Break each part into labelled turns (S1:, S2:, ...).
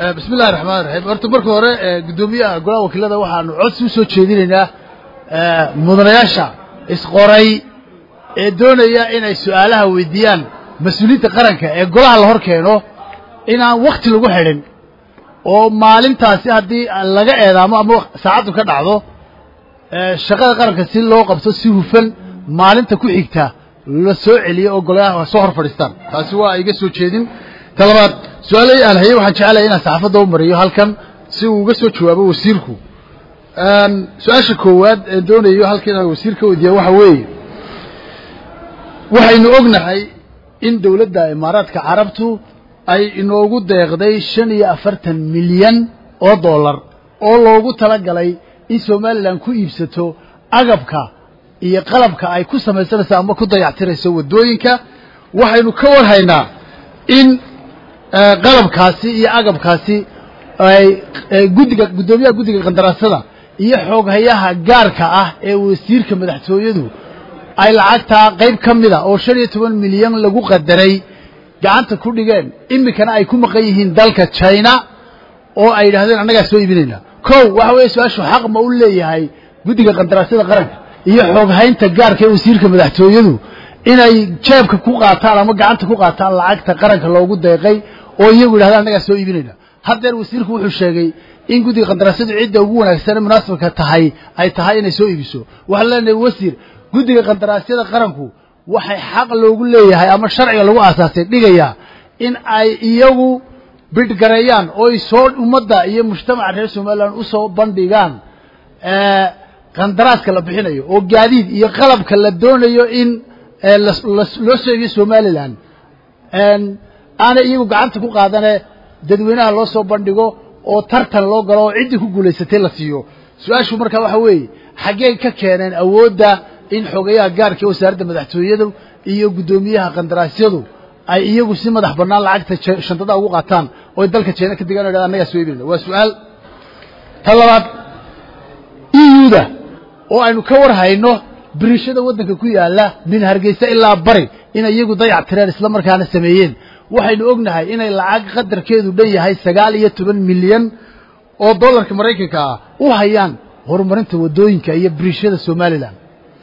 S1: bismi illahi raxmaan raxiim horta marka hore guddoomiyaha golaha wakiilada waxaanu codsi usoo jeedinaynaa mudanayaasha isqoray ee doonaya inay su-aalaha weydiiyaan mas-uuliyiinta qaranka ee golaha la hor keeno inaan wakti lagu xidhin oo maalintaasi haddii laga eedaamo ama saacaddu ka dhacdo shaqada qaranka si loo qabto si hufan maalinta ku xigta la soo celiyo oo golayaha soo hor fadhiistaan taasi waa iga soo jeedin ta labaad su-aalahii aan hayey waxaan jeclaya inaan saxaafadda u mariyo halkan si uu uga soo jawaabo wasiirku su-aasha koowaad ee doonayo halka inaan wasiir ka weydiiya waxa weeye waxaynu ognahay in dowladda imaaraadka carabtu ay inoogu deeqday shan iyo afartan milyan oo dollar oo loogu talagalay in somalilan ku iibsato agabka iyo qalabka ay ku samaysanayso ama ku dayactirayso waddooyinka waxaynu ka warhaynaa in qalabkaasi iyo agabkaasi ay guddiga guddoomiyaha guddiga qandaraasada iyo xooghayaha gaarka ah ee wasiirka madaxtooyadu ay lacagtaa qayb ka mida oo shan iyo toban milyan lagu qadaray gacanta ku dhigeen iminkana ay ku maqan yihiin dalka china oo ay yidhahdeen annagaa soo iibinayna kow waxa weeye su-aashu xaq ma u leeyahay guddiga qandaraasyada qaranka iyo xooghaynta gaarka ee wasiirka madaxtooyadu inay jeebka ku qaataan ama gacanta ku qaataan lacagta qaranka loogu deeqay oo iyagu yidhahdeen annagaa soo iibinayna haddeer wasiirku wuxuu sheegay in guddiga qandaraasyadu cidda ugu wanaagsan ee munaasabka tahay ay tahay inay soo iibiso waxaan leenahay wasiir guddiga qandaraasyada qaranku waxay xaq loogu leeyahay ama sharciga lagu aasaasay dhigayaa in ay iyagu bidhgareeyaan oo ay soo ummadda iyo mujtamaca reer somalilan usoo bandhigaan qandaraaska la bixinayo oo gaadiid iyo qalabka la doonayo in loo soo iibiyo somalilan aanay iyagu gacanta ku qaadane dadweynaha loo soo bandhigo oo tartan loo galo oo ciddii ku guulaysatay la siiyo su-aashu markaa waxa weeye xaggee ka keeneen awoodda in xogayaha gaarka ee wasaaradda madaxtooyadu iyo guddoomiyaha qandaraasyadu ay iyagu si madax bannaan lacagta shantada ugu qaataan oo dalka jeena ka degaan o hahda annagaa soo iibinayna waa su-aal ta labaad euda oo aynu ka war hayno biriishada waddanka ku yaalla min hargeysa ilaa bari inay iyagu dayac tireen isla markaana sameeyeen waxaynu ognahay inay lacag qadarkeedu dhan yahay sagaal iyo toban milyan oo dollarka maraykanka ah u hayaan horumarinta waddooyinka iyo biriishada somalilan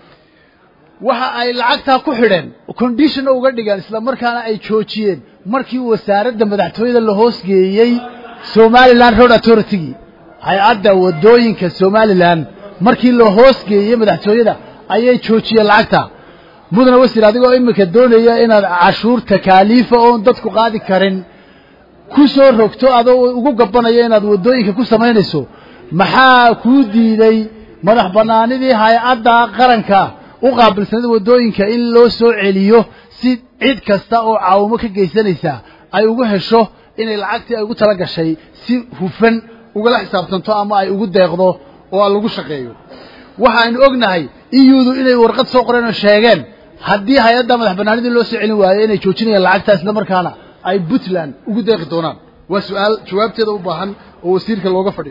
S1: waxa ay lacagtaa ku xidheen conditionna uga dhigeen isla markaana ay joojiyeen markii wasaaradda madaxtooyada la hoosgeeyey somalilan road authority-gii hay-adda waddooyinka somalilan markii la hoosgeeyey madaxtooyada ayay joojiyeen lacagta mudane wasiir adigoo iminka doonaya inaad cashuur takaaliifa oon dadku qaadi karin ku soo rogto adoo ugu gabanaya inaad waddooyinka ku samaynayso maxaa kuu diiday madax bannaanidii hay-adda qaranka u qaabilsanada waddooyinka in loo soo celiyo si cid kasta oo caawimo ka geysanaysa ay ugu hesho inay lacagtii ay ugu tala gashay si hufan ugala xisaabtanto ama ay ugu deeqdo oo lagu shaqeeyo waxaaynu ognahay iyudu inay warqad soo qoreen oo sheegeen haddii hay-adda madax bannaanidii loo soo celin waayo inay joojinayaan lacagtaa isla markaana ay puntland ugu deeqi doonaan waa su-aal jawaabteeda u baahan oo wasiirka looga fadhiyo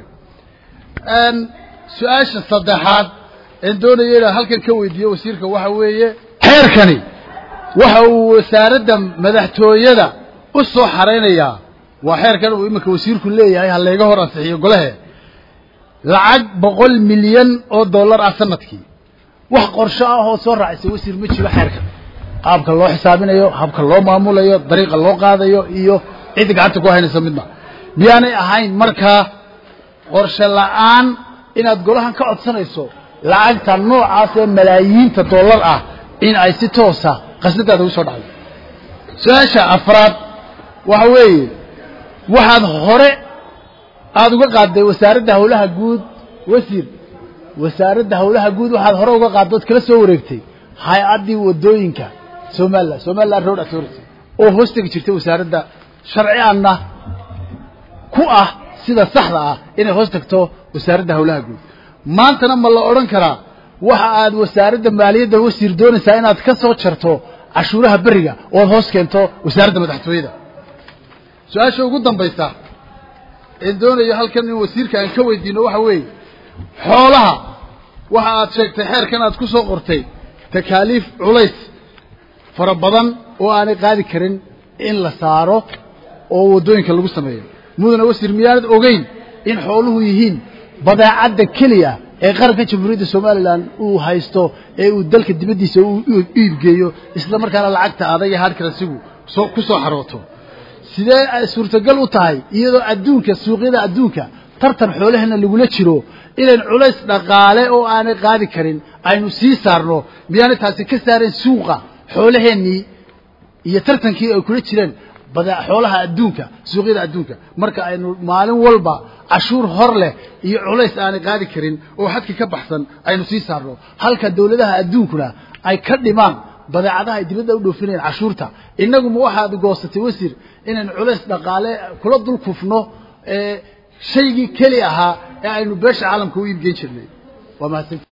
S1: su-aasha saddexaad een doonaya inaan halkan ka weydiiyo wasiirka waxa weeye xeerkani waxa uu wasaaradda madaxtooyada u soo xaraynayaa waa xeerkan uu iminka wasiirku leeyahay ha layga hor ansixiyo golahe lacag boqol milyan oo dollar ah sanadkii wax qorsho ah oo soo raacisa wasiir ma jiro xeerkan qaabka loo xisaabinayo habka loo maamulayo dariiqa loo qaadayo iyo cidda gacanta ku haynaysa midna miyaanay ahayn markaa qorshe la'aan inaad golahan ka codsanayso lacagta noocaas ee malaayiinta dollar ah in ay si toosa qasnadaada ugu soo dhacdo su-aasha afraad waxa weeye waxaad hore aada uga qaadday wasaaradda hawlaha guud wasiir wasaaradda hawlaha guud waxaad hore uga qaadday ood kala soo wareegtay hay-addii waddooyinka somalilan somaliland road authority oo hoos tegi jirtay wasaaradda sharci anna ku ah sida saxda ah inay hoos tagto wasaaradda hawlaha guud maantana ma la odhan karaa waxa aad wasaaradda maaliyadda wasiir doonaysaa inaad ka soo jarto cashuuraha beriga ood hoos keento wasaaradda madaxtooyada su-aasha ugu dambaysa een doonayo halkan in wasiirka aan ka weydiino waxa weeye xoolaha waxa aad sheegtay xeerkan aad ku soo qortay takaaliif culays fara badan oo aanay qaadi karin in la saaro oo waddooyinka lagu sameeyo mudana wasiir miyaanad ogeyn in xooluhu yihiin badeecadda keliya ee qaranka jamhuuriyadda somalilan uu haysto ee uu dalka dibaddiisa u iibgeeyo isla markaana lacagta adag ee hardkaransigu soo ku soo xarooto sidee suurtagal u tahay iyadoo adduunka suuqyada adduunka tartan xoolaheenna lagula jiro inayn culays dhaqaale oo aanay qaadi karin aynu sii saarno miyaanay taasi ka saareen suuqa xoolaheennii iyo tartankii ay kula jireen xoolaha adduunka suuqyada adduunka marka aynu maalin walba cashuur hor leh iyo culays aanay qaadi karin oo xadka ka baxsan aynu sii saarno halka dawladaha adduunkuna ay ka dhimaan badeecadaha ay dibadda u dhoofinayaan cashuurta innaguma waxaad goosatay wasiir inaynu culays dhaqaale kula dul kufno shaygii keli ahaa ee aynu beesha caalamka u iibgeyn jirnay waa mahadsan